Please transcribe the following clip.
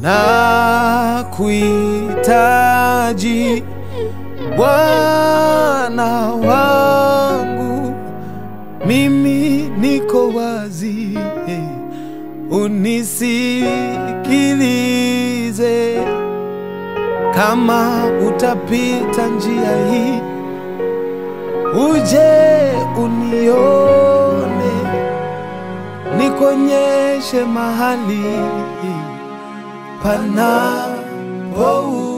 na kuhitaji Bwana wangu, mimi niko wazi, unisikilize. Kama utapita njia hii, uje unione, nikonyeshe mahali panapo